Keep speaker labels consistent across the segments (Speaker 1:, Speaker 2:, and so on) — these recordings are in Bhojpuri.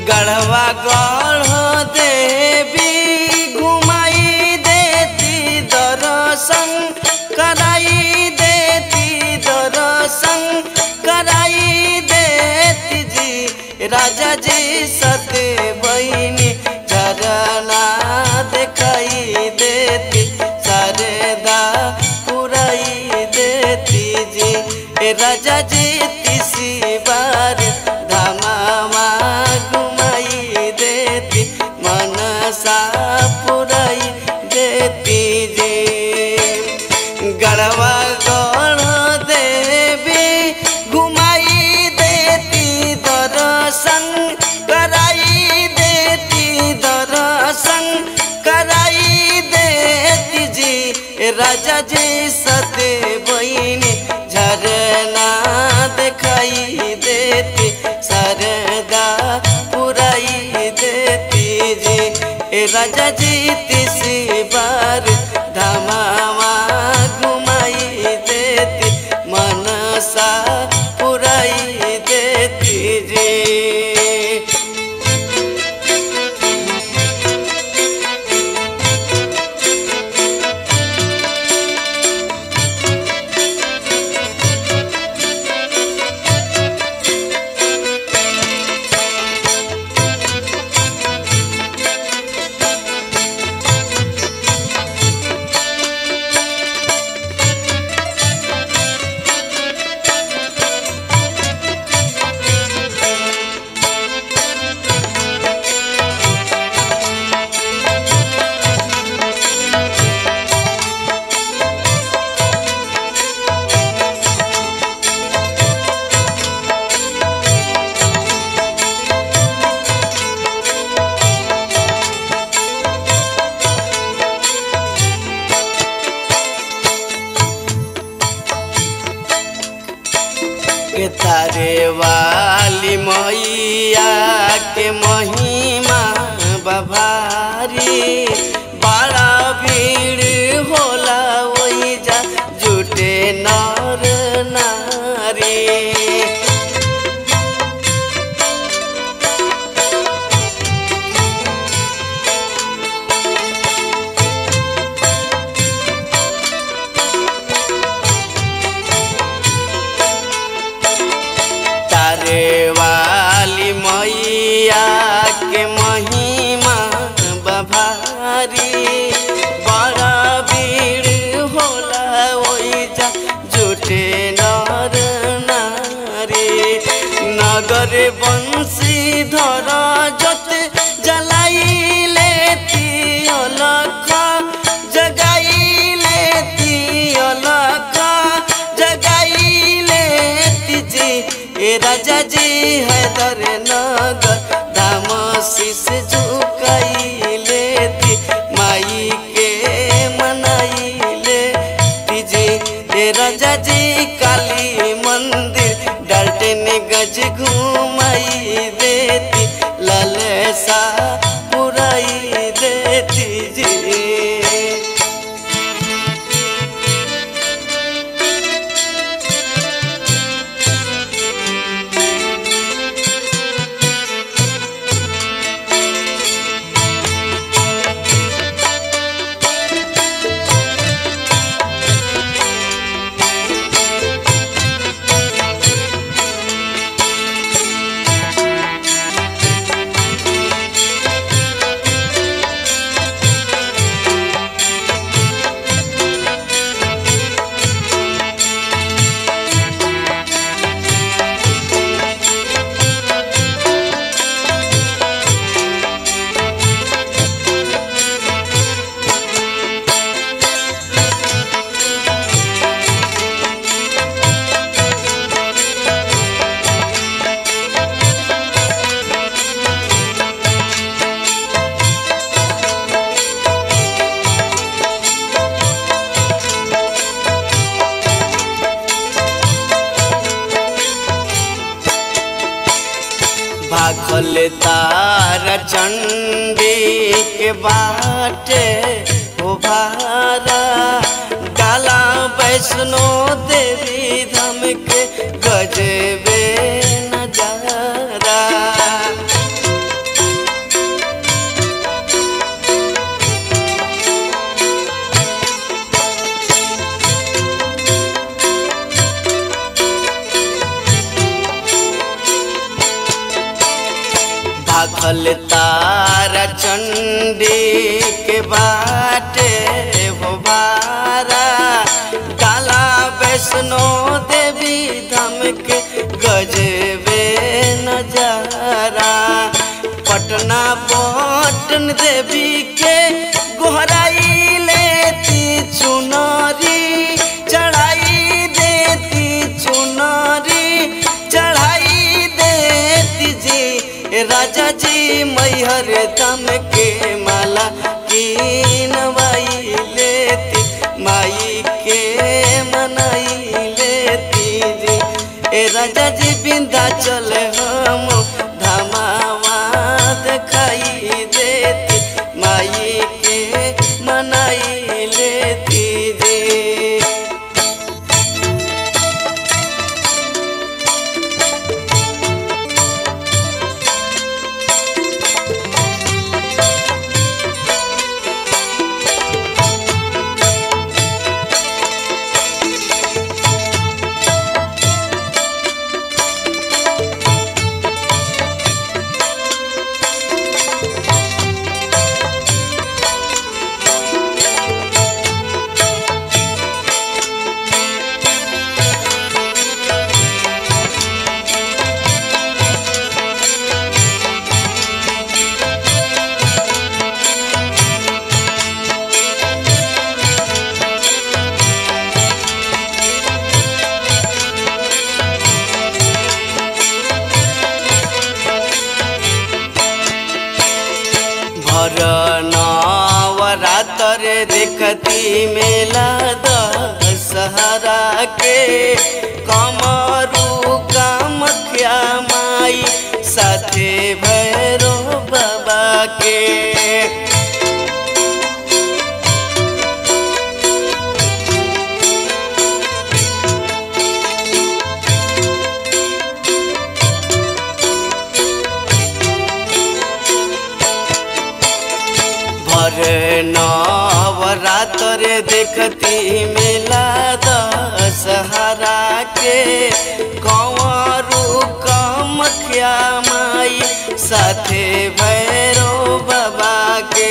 Speaker 1: गढ़वा गढ़ देवी घुमाई देती दर्शन कराई देती दर्शन कराई देती जी राजा जी सते बहिनी झरना दिखाई देती शारदा पुराई देती जी ए राजा जी तीसरी बार धामा घुमाई देती मनसा पुराई देती जी गढ़वा गढ़ देवी घुमाई देती दर्शन कराई देती दर्शन कराई देती जी राजा जी सते बहिनी झरना दिखाई देती सरदा पुराई देती जी ए राजा जी तीसरी बार धमावा घुमाई देती मनसा पुराई देती जी के तारे वाली मैया के महिमा बभारी बड़ा भीड़ होला वही जा जुटे नर नारी तारे वाली मैया के महिमा बभारी बड़ा भीड़ होला ओई जा जुटे नर नारी नगर बंसी धर जत जलाई लेती अलख जगाई लेती अलख जगाई लेती जी ए राजा जी हैदर नगर दाम शीस झुकाई लेती माई के मनाई लेती जी ए राजा जी काली मंदिर डाल्टन गज घुमाई देती ललसा पुराई देती जी भागल तार चंडी के बाटे हो भारा डाला वैष्णो देवी धाम के गजबे नजारा भाखल तारा चंडी के बाटे हो भारा काला वैष्णो देवी धाम के गजबे नजारा पटना पटन देवी के गोहराई लेती चुनरी चढ़ाई देती चुनरी चढ़ाई देती जी राजा जी मैहर दम के माला कीनवाई लेती माई के मनाई लेती जी ए राजा जी विंध्याचल हम धमावा दिखाई देती माई के मनाई लेती जी भर नवरातर देखती मेला दशहरा के कमरू कामख्या माई साथे भैरो बाबा के भर नवरातर देखती मेला दशहरा के कंवरू कमख्या माई साथे भैरो बाबा के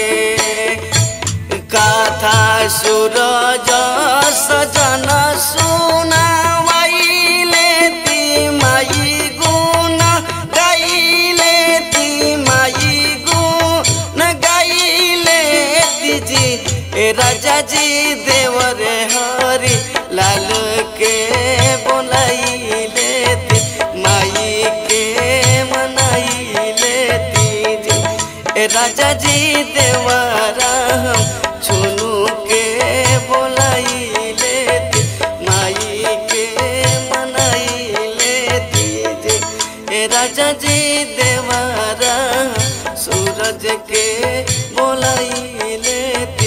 Speaker 1: कथा सूरज सजन सुनावाई लेती माई गुण गाई लेती माई गुण गाई लेती जी ए राजा जी देवर हरि लाल के बोलाई लेती माई के मनाई लेती जी ए राजा जी देवरा हम चुनू के बोलाई लेती माई के मनाई लेती जी ए राजा जी देवरा सूरज के बोलाई लेती